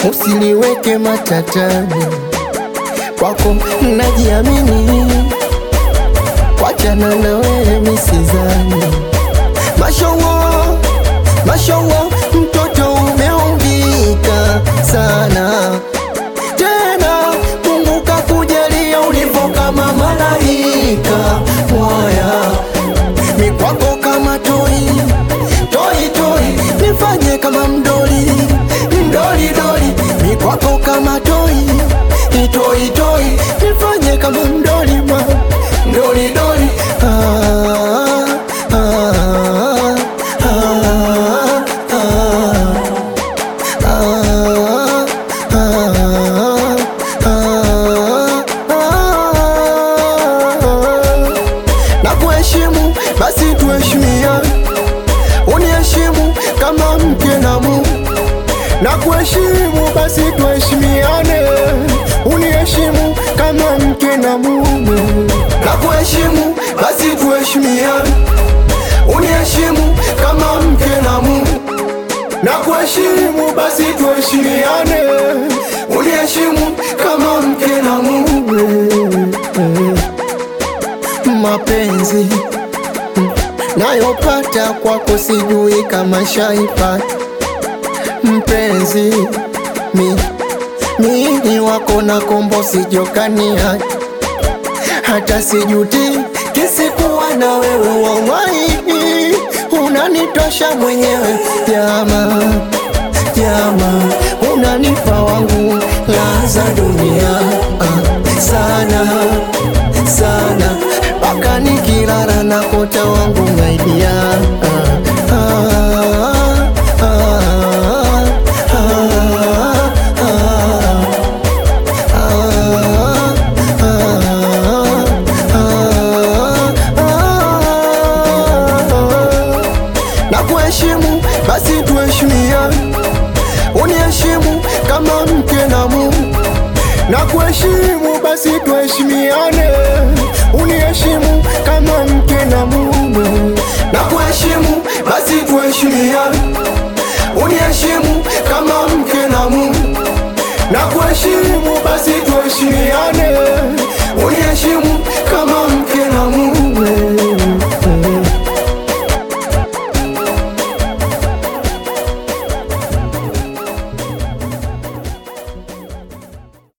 usiliweke matatani. Kwako najiamini, wachana na wewe misizani. Mashallah, mashallah, mtoto umeumbika sana tena, Mungu kakujalia ulivyo kama malaika mwaya, mi kwako kama toi toi toi, nifanye kama mdoli mdoli doli, mi kwako kama toi toi toi, nifanye kama mdoli ma mdoli doli ah, ah, ah, ah, ah, ah, ah, ah. na kuheshimu basi tuheshimiane, uniheshimu kama mke na mume na kuheshimu basi tuheshimiane, uniheshimu kama mke na mume na kuheshimu basi tuheshimiane, uniheshimu kama mke na mume na kuheshimu basi tuheshimiane, uniheshimu kama mke na mume. Mapenzi nayopata kwako sijui kama shaipata mpenzi, mi mimi wako na kombo sijokania hata sijuti kisikuwa na wewe wallahi, unanitosha mwenyewe jama jama, unanipa wangu laza dunia ah, sana sana mpaka nikilala na kota wangu maidia ah, ah, ah, ah, na kuheshimu basi tuheshimiane, uniheshimu kama mke na mume na kuheshimu basi tuheshimiane, uniheshimu kama mke na mume na kuheshimu basi tuheshimiane, uniheshimu kama mke na mume na kuheshimu basi tuheshimiane